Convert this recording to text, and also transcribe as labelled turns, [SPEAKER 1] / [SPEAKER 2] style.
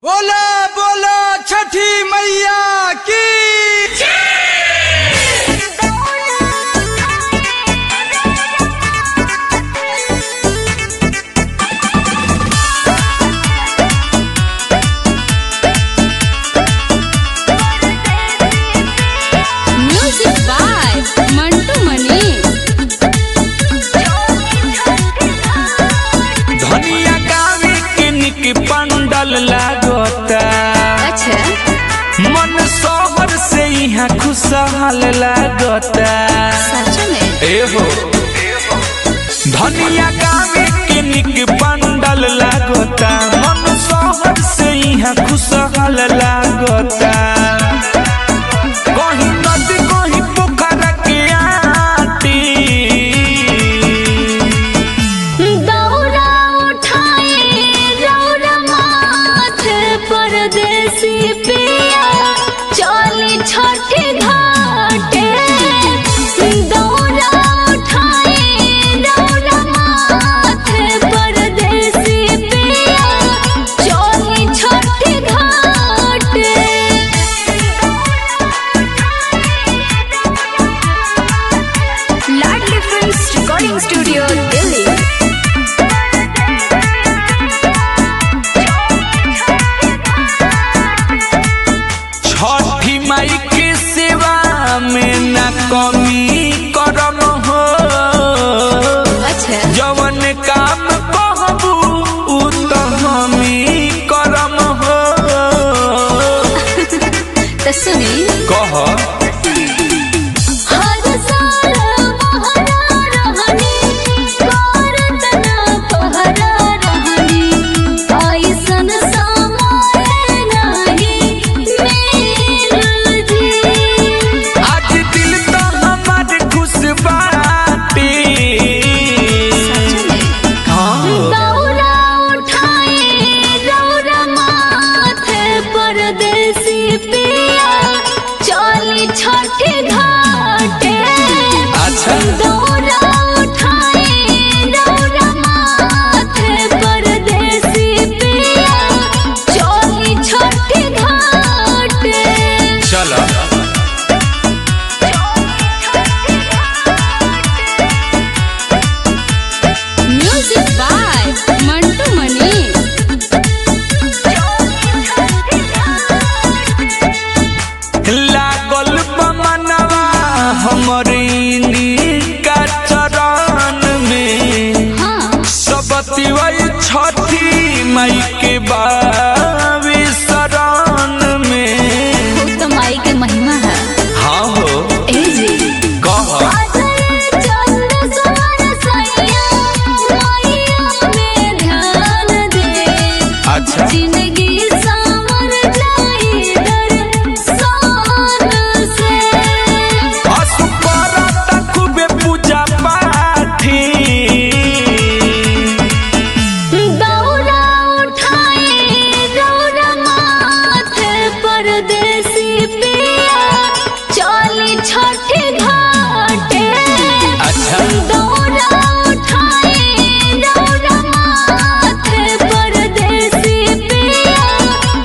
[SPEAKER 1] बोला बोला छठी मैया की
[SPEAKER 2] Music by Mantu Mani.
[SPEAKER 3] धनिया गावे के निक पंडल लागता
[SPEAKER 2] अच्छा
[SPEAKER 3] मन शहर से यहाँ खुशहाल लागता
[SPEAKER 2] सच में
[SPEAKER 3] एहो धनिया गावे के निक पंडल लागता मन शहर से यहाँ खुशहाल लागता कहीं नदी कहीं पोखरा के आटी
[SPEAKER 2] दौरा उठाए रौरा माथे परदेसी पिया चली छठी घाटे दौरा उठाए रौरा माथे परदेसी पिया चली छठी घाटे Ladli films recording studio Delhi
[SPEAKER 3] Chhathi Mai के सेवा में न कमी करम हो
[SPEAKER 2] अच्छा
[SPEAKER 3] जवन काम कहबू उ त हमी करम हो
[SPEAKER 2] तो सुनी
[SPEAKER 3] कह